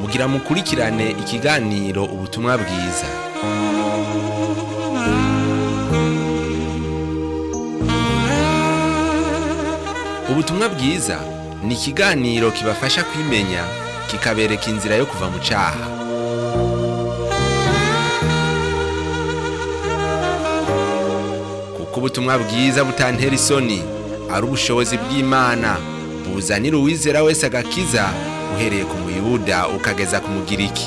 kugira mukurikirane ikiganiro ubutumwa bwiza ubutumwa bwiza ni ikiganiro kibafasha kwimenya kikabereka inzira yo kuva mu caha kuko ubutumwa bwiza butantera isoni ari ubushobozi bw'imana buzanira uwizera wese agakiza uhereye ku muyuda ukageza ku mugiriki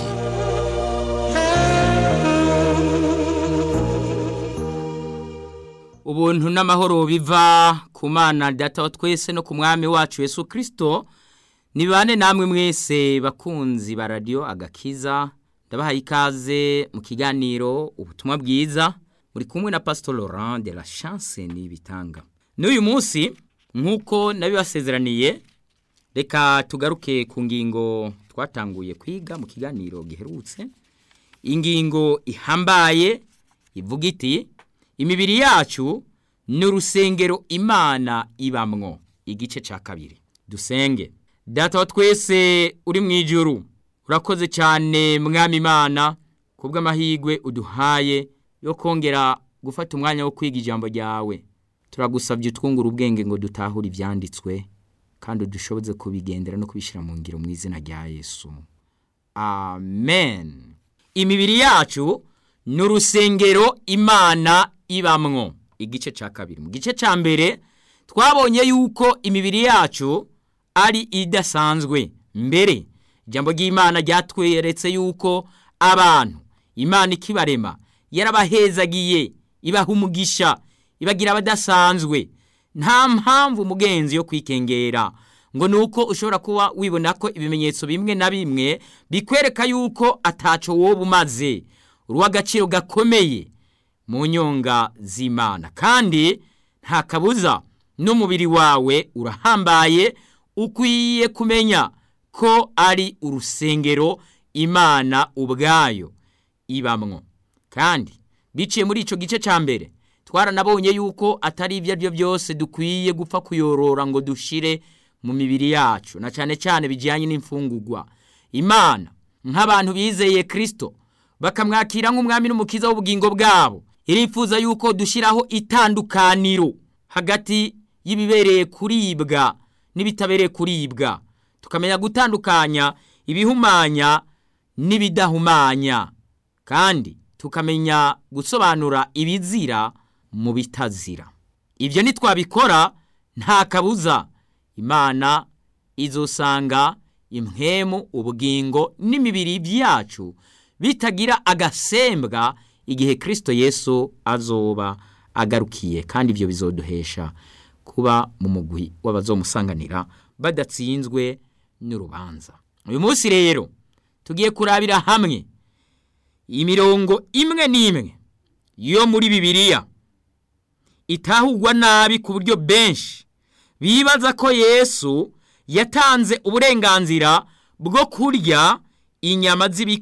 ubuntu n'amahoro biva ku mana data wa twese no ku mwami wacu yesu kirisito nibane namwe mwese bakunzi ba radiyo agakiza ndabahaye ikaze mu kiganiro ubutumwa bwiza muri kumwe na pastor laurent de la chance n'ibitanga n'uyu munsi nk'uko nabibasezeraniye reka tugaruke ku ngingo twatanguye kwiga mu kiganiro giherutse ingingo ihambaye ivuga iti imibiri yacu ni urusengero imana ibamwo igice cya kabiri dusenge data wa twese uri mu ijuru urakoze cyane mwami imana ku bw'amahirwe uduhaye yo kongera gufata umwanya wo kwiga ijambo ryawe turagusabye utwungura ubwenge ngo dutahure ibyanditswe kandi udushoboze kubigendera no kubishyira mu ngiro mu izina rya yesu amen imibiri yacu ni urusengero imana ibamwo igice cya kabiri mu gice cya mbere twabonye yuko imibiri yacu ari idasanzwe mbere ijambo ry'imana ryatweretse yuko abantu imana ikibarema yarabahezagiye ibaha umugisha ibagira abadasanzwe nta mpamvu umugenzi yo kwikengera ngo ni uko ushobora kuba wibona ko ibimenyetso bimwe na bimwe bikwereka yuko ataco wowe umaze uruw'agaciro gakomeye mu nyonga z'imana kandi nta kabuza n'umubiri wawe urahambaye ukwiye kumenya ko ari urusengero imana ubwayo ibamwo kandi biciye muri icyo gice cya mbere twaranabonye yuko atari ibyo ari byo byose dukwiye gupfa kuyorora ngo dushire mu mibiri yacu na cyane cyane bijyanye n'imfungugwa imana nk'abantu bizeye kirisito bakamwakira nk'umwami n'umukiza w'ubugingo bwabo irifuza yuko dushyiraho itandukaniro hagati y'ibibereye kuribwa n'ibitabereye kuribwa tukamenya gutandukanya ibihumanya n'ibidahumanya kandi tukamenya gusobanura ibizira mu bitazira ibyo nitwabikora nta kabuza imana izosanga impwemu ubugingo n'imibiri byacu bitagira agasembwa igihe kirisito yesu azoba agarukiye kandi ibyo bizoduhesha kuba mu mugwi w'abazomusanganira badatsinzwe n'urubanza uyu munsi rero tugiye kurabira hamwe imirongo imwe n'imwe yo muri bibiliya itahugwa nabi ku buryo benshi bibaza ko yesu yatanze uburenganzira bwo kurya inyama z'ibikoko